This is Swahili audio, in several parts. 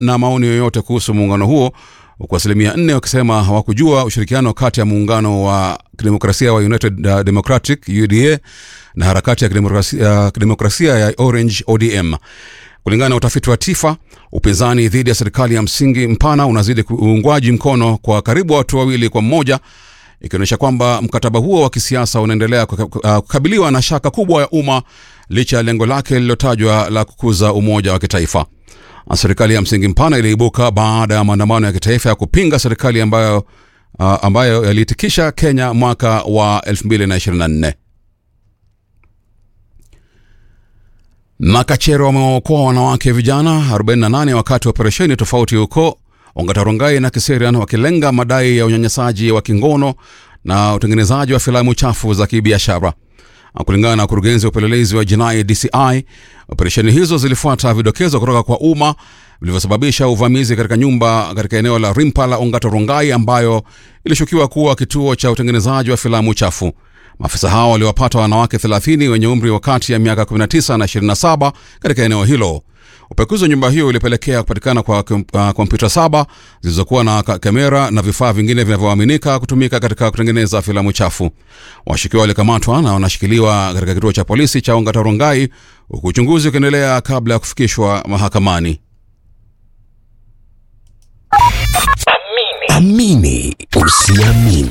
na maoni yoyote kuhusu muungano huo huku asilimia nne wakisema hawakujua ushirikiano kati ya muungano wa kidemokrasia wa United uh, Democratic UDA na harakati ya kidemokrasia, uh, kidemokrasia ya Orange ODM. Kulingana na utafiti wa TIFA, upinzani dhidi ya serikali ya msingi mpana unazidi uungwaji mkono kwa karibu watu wawili kwa mmoja, ikionyesha kwamba mkataba huo wa kisiasa unaendelea kukabiliwa na shaka kubwa ya umma licha ya lengo lake lililotajwa la kukuza umoja wa kitaifa. Serikali ya msingi mpana iliibuka baada ya maandamano ya kitaifa ya kupinga serikali ambayo, uh, ambayo yaliitikisha Kenya mwaka wa 2024. Makachero wamewaokoa wanawake vijana 48 wakati wa operesheni tofauti huko Ongatarongai na Kiserian wakilenga madai ya unyanyasaji wa kingono na utengenezaji wa filamu chafu za kibiashara. Kulingana na ukurugenzi wa upelelezi wa jinai DCI, operesheni hizo zilifuata vidokezo kutoka kwa umma vilivyosababisha uvamizi katika nyumba katika eneo la Rimpa la Ongatarongai ambayo ilishukiwa kuwa kituo cha utengenezaji wa filamu chafu. Maafisa hao waliwapata wanawake 30 wenye umri wa kati ya miaka 19 na 27 katika eneo hilo. Upekuzi wa nyumba hiyo ulipelekea kupatikana kwa kompyuta uh, saba zilizokuwa na kamera na vifaa vingine vinavyoaminika kutumika katika kutengeneza filamu chafu. Washukiwa walikamatwa na wanashikiliwa katika kituo cha polisi cha Ongatarongai huku uchunguzi ukiendelea kabla ya kufikishwa mahakamani. Amini usiamini.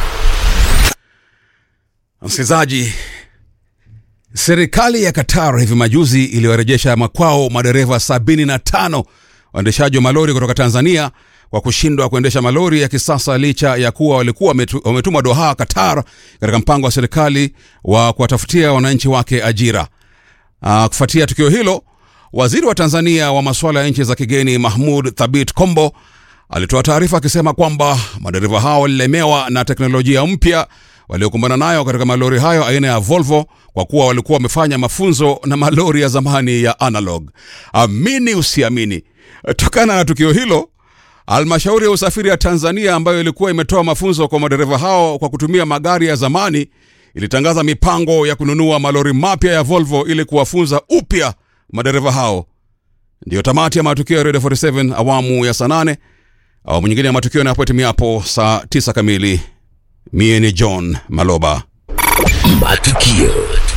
Msikilizaji, serikali ya Qatar hivi majuzi iliwarejesha makwao madereva 75 waendeshaji wa malori kutoka Tanzania kwa kushindwa kuendesha malori ya kisasa licha ya kuwa walikuwa wametumwa Doha, Qatar, katika mpango wa serikali wa kuwatafutia wananchi wake ajira. Aa, kufuatia tukio hilo, waziri wa Tanzania wa masuala ya nchi za kigeni Mahmud Thabit Kombo alitoa taarifa akisema kwamba madereva hao walilemewa na teknolojia mpya waliokumbana nayo katika malori hayo aina ya Volvo kwa kuwa walikuwa wamefanya mafunzo na malori ya zamani ya analog. Amini usiamini, tokana na tukio hilo, halmashauri ya usafiri ya Tanzania ambayo ilikuwa imetoa mafunzo kwa madereva hao kwa kutumia magari ya zamani ilitangaza mipango ya kununua malori mapya ya Volvo ili kuwafunza upya madereva hao. Ndiyo tamati ya matukio ya Radio 47 awamu ya saa nane. Awamu nyingine ya matukio inapotimia saa tisa kamili. Mie ni John Maloba. Matukio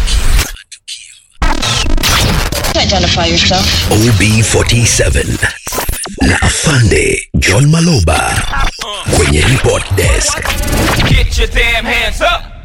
Identify yourself. OB47 na afande John Maloba kwenye report desk. Get your damn hands up.